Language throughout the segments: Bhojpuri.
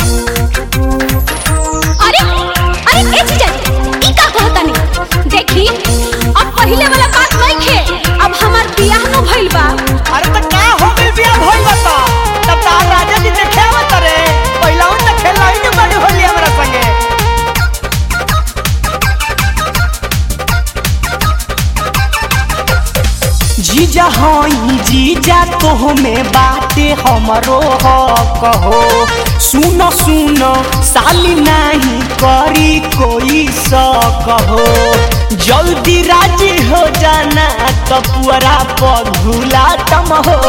अरे अरे ए जीजा जी ई का कहतानी देखी अब पहिले वाला बात नहीं खे अब हमार बियाह न भइल बा अरे त का हो गइल बिया भइल बता तब तार राजा जी देखे आवत रे पहिला उन त खेल लाइन में बड़ी होली हमरा संगे जीजा हई जीजा तो में बाटे हमरो हो कहो सुनो सुनो साली नहीं करी कोई स कहो जल्दी राजी हो जाना तो पुअरा पघुला तम हो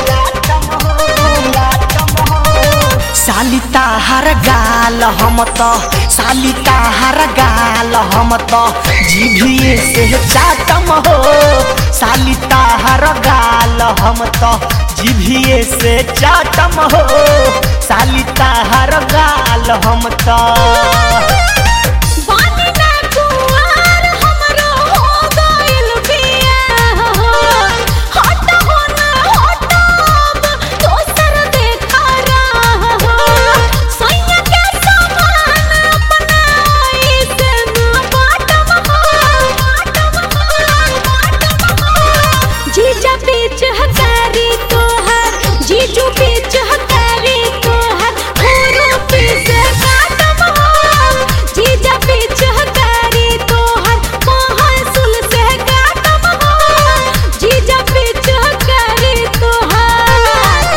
साली ताहार गाल हम त साली ताहार गाल हम त जीभिए से चाटम हो साली ताहार गाल हम त जीभिए से चाटम हो साली ताहार गाल हम त बानी ना कुंवार हमरो हो गइल बियाह हट हो ना हट अब दोसर देखा रहा सैया के समान अपनाई से ना बाटम जीजा बीच हकारी तोहर जीजू बीच हकारी तोहर होरो पीस काटम जीजा बीच हकारी तोहर महासुल से काटम जीजा बीच हकारी तोहर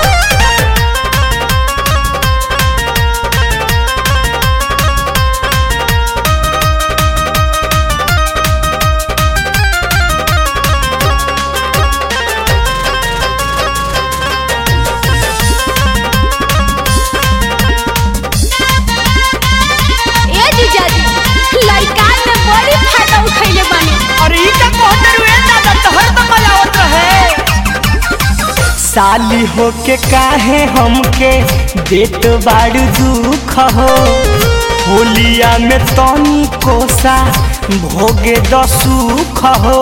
ए जीजा जी लइका में बड़ी फायदा उठैले बानी अरे ई का कहत रुए दादा तोहर त मलावत रहे साली होके काहे हमके देत बाड़ू दुख हो होलिया में तनी कोसा भोगे द सुख हो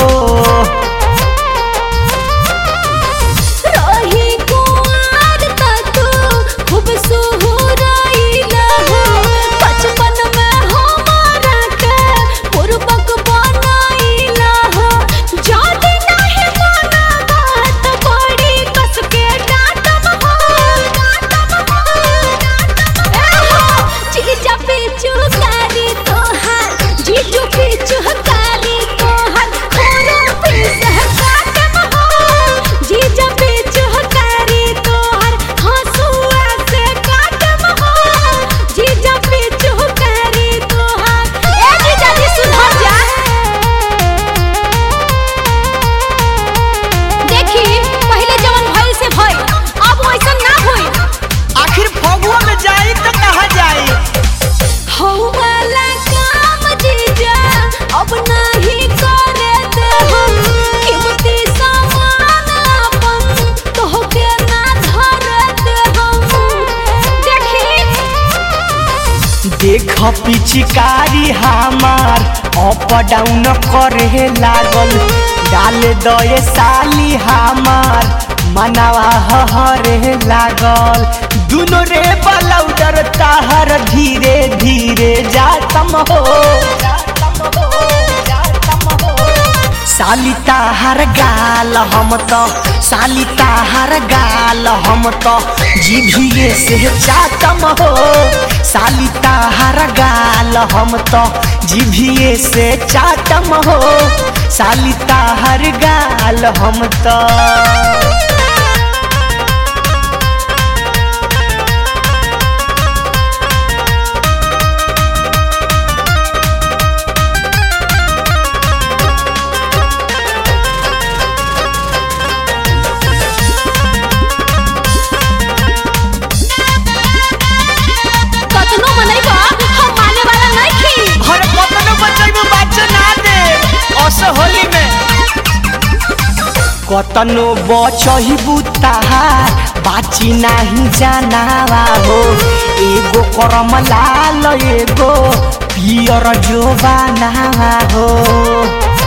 रही कुंवार त तू खूब सुहुराइला हो बचपन में हमारा के पूर्वक बनाइला हो जादी नाही माना बात बड़ी कस के डांटम हो डांटम हो ए हो जीजा पीछू कारी तोहार जीजू पीछू कारी तोहार खोरो पीस काटम हो जीजा पीछू कारी तोहार हंसुआ से काटम हो जीजा पीछू कारी तोहार ए जीजा जी सुधर जा देखी पहले जवन भइल से भइल अब वैसन ना होई आखिर फगुआ में जाई त कहा जाई हौ वाला काम जीजा अब नहीं करे दे हम कीमती सामान अपन तोहके ना धरे दे हम देखी देख पिचकारी हमार अप डाउन करे लागल डाल दए साली हमार मनावा हरे लागल दुनो रे बलौडर ताहर धीरे धीरे जातम हो साली ताहर गाल हम त साली ताहर गाल हम त जीभिए से चाटम हो साली ताहर गाल हम त जीभिए से चाटम हो साली ताहर गाल हम त कतनो मनैबा हम माने वाला नहीं खी हर कतनो बचैबो बच्चे ना दे अस होली में कतनो बचहिबू ताहार बाची नाही जानावा हो एगो करम लाल एगो पियर जोबानावा हो